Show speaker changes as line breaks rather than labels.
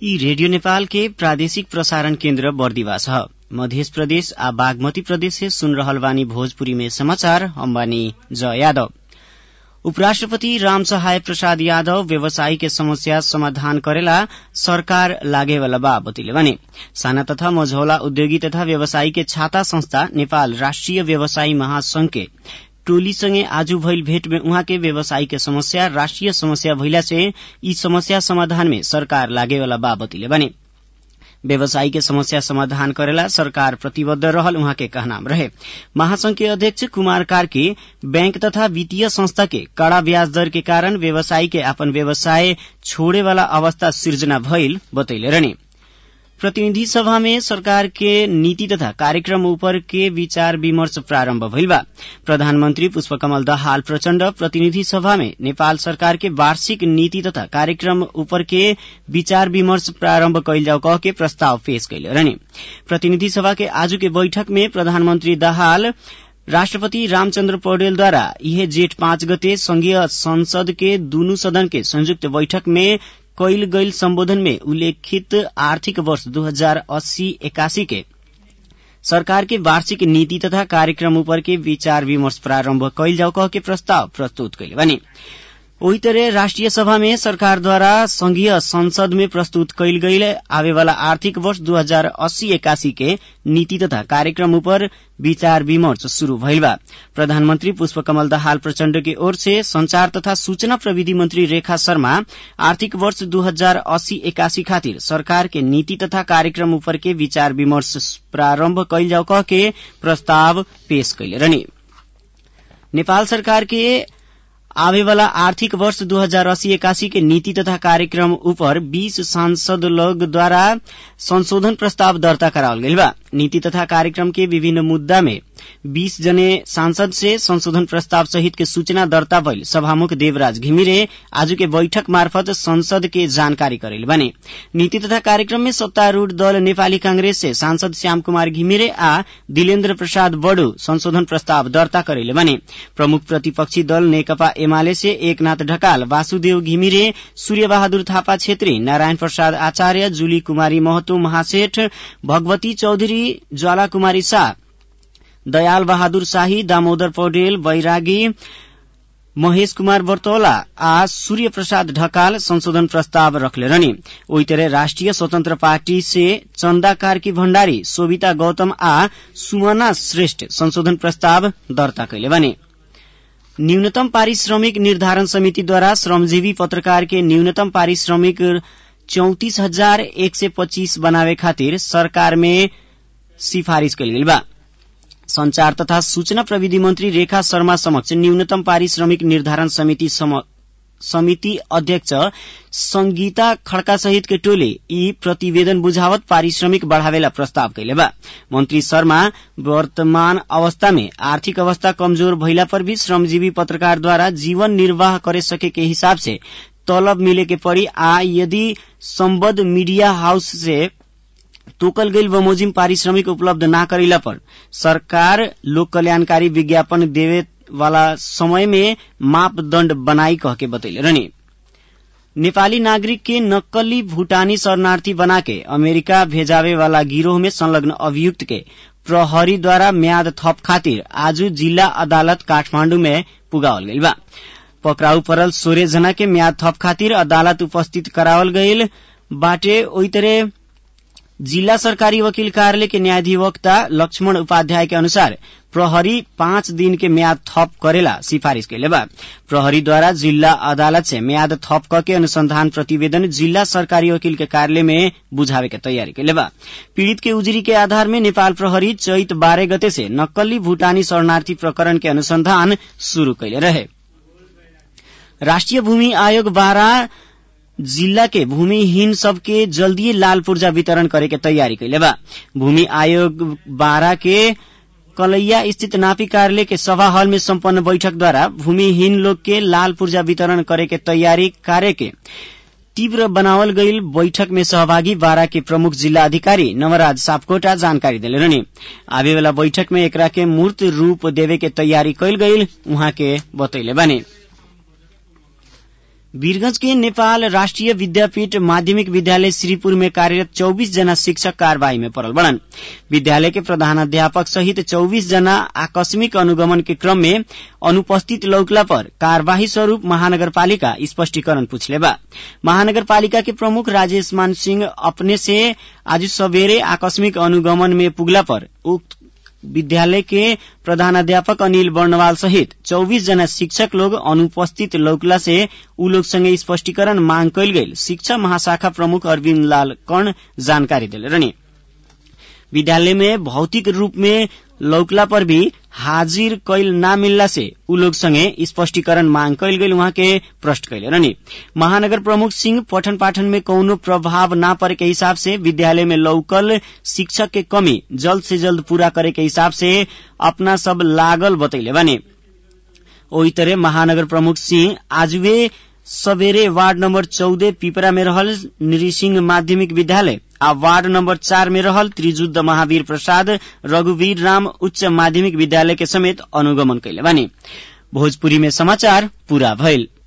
यी रेडियो नेपाल के प्रादेशिक प्रसारण केन्द्र बर्दिवास ह मध्य प्रदेश आ बागमती प्रदेश से सुन रहल बानी भोजपुरी में समाचार हम बानी जय यादव उपराष्ट्रपति राम सहाय प्रसाद यादव व्यवसायी के समस्या समाधान करेला सरकार लागेवाला बा बतैले बानी साना तथा मझौला उद्योगी तथा व्यवसायी के छाता संस्था नेपाल राष्ट्रिय व्यवसायी महासंघ के टोलीसँगै आज भइल भेट में उहाँ के व्यवसायी के समस्या राष्ट्रिय समस्या भइला से यी समस्या समाधान में सरकार लागेवाला बा बतैले बानी व्यवसायी के समस्या समाधान करेला सरकार प्रतिबद्ध रहल उहाँ के कहनाम रहे महासंघ के अध्यक्ष कुमार कार्की बैंक तथा वित्तीय संस्था के कड़ा ब्याज दर के कारण व्यवसायी के अपन व्यवसाय छोड़े वाला अवस्था सिर्जना भइल बतैले रहने प्रतिनिधि सभा में सरकार के नीति तथा कार्यक्रम ऊपर के विचार विमर्श प्रारम्भ भइल बा प्रधानमन्त्री पुष्पकमल दाहाल प्रचण्ड प्रतिनिधि सभा में नेपाल सरकार के वार्षिक नीति तथा कार्यक्रम ऊपर के विचार विमर्श प्रारम्भ कैल जाओ कह के प्रस्ताव पेश कैले रहने प्रतिनिधि सभा के आज के बैठक में प्रधानमन्त्री दाहाल राष्ट्रपति रामचन्द्र पौडेलद्वारा यह जेठ पाँच गते संघीय संसद के दूनु सदन के संयुक्त बैठक में कैल गईल सम्बोधन में उल्लेखित आर्थिक वर्ष दो हजार अस्सी एकासी के सरकार के वार्षिक नीति तथा कार्यक्रम ऊपर के विचार विमर्श प्रारम्भ कैल जाओ कह के प्रस्ताव प्रस्तुत कैले बने वही तरह राष्ट्रिय सभा में सरकारद्वारा संघीय संसद में प्रस्तुत कैल गईल आवेवाला आर्थिक वर्ष दो हजार अस्सी एकासी के नीति तथा कार्यक्रम ऊपर विचार विमर्श शुरू भइल बा प्रधानमन्त्री पुष्पकमल दाहाल प्रचण्ड के ओर से संचार तथा सूचना प्रविधि मन्त्री रेखा शर्मा आर्थिक वर्ष दो हजार अस्सी एकासी खातिर सरकार के नीति तथा कार्यक्रम ऊपर के विचार विमर्श प्रारम्भ कैल जाओ कह के प्रस्ताव पेश कैले रहने नेपाल सरकार के आवेवाला आर्थिक वर्ष दो हजार अस्सी एकासी के नीति तथा कार्यक्रम ऊपर बीस सांसद लोग द्वारा संशोधन प्रस्ताव दर्ता करावल गईल बा नीति तथा कार्यक्रम के विभिन्न मुद्दा में बीस जने सांसद से संशोधन प्रस्ताव सहित के सूचना दर्ता भइल सभामुख देवराज घिमिरे आज के बैठक मार्फत संसद के जानकारी करेल बने नीति तथा कार्यक्रम में सत्तारूढ़ दल नेपाली कांग्रेस से सांसद श्याम कुमार घिमिरे आ दिलेन्द्र प्रसाद बड़ू संशोधन प्रस्ताव दर्ता करेले बने प्रमुख प्रतिपक्षी दल नेकपा एमाले से एकनाथ ढकाल वासुदेव घिमिरे सूर्य बहादुर थापा छेत्री नारायण प्रसाद आचार्य जुली कुमारी महतो महासेठ भगवती चौधरी ज्वाला कुमारी शाह दयाल बहादुर शाही दामोदर पौडेल बैरागी महेश कुमार बर्तौला आ सूर्य प्रसाद ढकाल संशोधन प्रस्ताव रखले रहने ओही तरह राष्ट्रिय स्वतन्त्र पार्टी से चन्दा कार्की भण्डारी सोभिता गौतम आ सुमना श्रेष्ठ संशोधन प्रस्ताव दर्ता कैले बने न्यूनतम पारिश्रमिक निर्धारण समितिद्वारा श्रमजीवी पत्रकार के न्यूनतम पारिश्रमिक चौतिस हजार एक सय पच्चीस बनावे खातिर सरकार में सिफारिश कैल गेल बा संचार तथा सूचना प्रविधि मन्त्री रेखा शर्मा समक्ष न्यूनतम पारिश्रमिक निर्धारण समिति समिति अध्यक्ष संगीता खड़का सहित के टोले यी प्रतिवेदन बुझावत पारिश्रमिक बढ़ावेला प्रस्ताव कैले बा मंत्री शर्मा वर्तमान अवस्था में आर्थिक अवस्था कमजोर भइला पर भी श्रमजीवी पत्रकार द्वारा जीवन निर्वाह करे सके के हिसाब से तलब मिले के पड़ी आ यदि सम्बद्ध मीडिया हाउस से तोकल गईल बमोजिम पारिश्रमिक उपलब्ध न करेला पर सरकार लोक कल्याणकारी विज्ञापन देवे वाला समय में मापदण्ड बनाई कह के बतैले रहने नेपाली नागरिक के नक्कली भूटानी शरणार्थी बनाके अमेरिका भेजावे वाला गिरोह में संलग्न अभियुक्त के प्रहरीद्वारा म्याद थप खातिर आज जिल्ला अदालत काठमाण्डु में पुगावल गईल बा पकड़ाउ परल सोह्र जना के म्याद थप खातिर अदालत उपस्थित करावल गईल बाटे ओई तरह जिल्ला सरकारी वकील कार्यालय के न्यायाधिवक्ता लक्ष्मण उपाध्याय के अनुसार प्रहरी पाँच दिन के म्याद थप करेला सिफारिश कैले बा प्रहरीद्वारा जिल्ला अदालत से म्याद थप करके अनुसंधान प्रतिवेदन जिल्ला सरकारी वकील के कार्यालय में बुझावे के तैयारी कैले बा पीड़ित के उजुरी के आधार में नेपाल प्रहरी चैत बाह्र गते से नक्कली भूटानी शरणार्थी प्रकरण के अनुसंधान शुरू कैले रहे राष्ट्रिय भूमि आयोग बाह्र जिल्ला के भूमिहीन सबके जल्दी लाल पूर्जा वितरण करे के तैयारी कैले बा भूमि आयोग बारह के कलैया स्थित नापी कार्यालय के सभा हॉल में सम्पन्न बैठक द्वारा भूमिहीन लोग के लाल पूर्जा वितरण करे के तैयारी कार्य के तीव्र बनावल गईल बैठक में सहभागी बारा के प्रमुख जिल्ला अधिकारी नवराज सापकोटा जानकारी दिले रहने आवे वाला बैठक में एकरा के मूर्त रूप देवे के तैयारी कैल गईल उहाँ के बतैले बानी वीरगंज के नेपाल राष्ट्रिय विद्यापीठ माध्यमिक विद्यालय श्रीपुर में कार्यरत 24 जना शिक्षक कार्यवाही में पड़ल बड़न विद्यालय के प्रधानाध्यापक सहित 24 जना आकस्मिक अनुगमन के क्रम में अनुपस्थित लौकला पर कार्यवाही स्वरूप महानगरपालिका स्पष्टीकरण पूछले बा महानगरपालिका के प्रमुख राजेश मान सिंह अपने से आज सवेरे आकस्मिक अनुगमन में पुगला पर उक्त विद्यालय के प्रधानाध्यापक अनिल वर्णवाल सहित 24 जना शिक्षक लोग अनुपस्थित लौकला से उ लोग संगे स्पष्टीकरण मांग कैल गई शिक्षा महाशाखा प्रमुख अरविन्द लाल कर्ण जानकारी दिले रहने विद्यालय में भौतिक रूप में लौकला पर भी हाजिर कैल ना मिलला से उ लोग संगे स्पष्टीकरण मांग कैल गई वहां के प्रश्न कैले रहनी महानगर प्रमुख सिंह पठन पाठन में कौनो प्रभाव ना पड़े के हिसाब से विद्यालय में लौकल शिक्षक के कमी जल्द से जल्द पूरा करे के हिसाब से अपना सब लागल बतैले बने ओही तरह महानगर प्रमुख सिंह आजुए सवेरे वार्ड नंबर चौदह पिपरा में रहल नृसिंह माध्यमिक विद्यालय आ वार्ड नंबर चार में रहल त्रिजुद्ध महावीर प्रसाद रघुवीर राम उच्च माध्यमिक विद्यालय के समेत अनुगमन कैले बानी भोजपुरी में समाचार पूरा भइल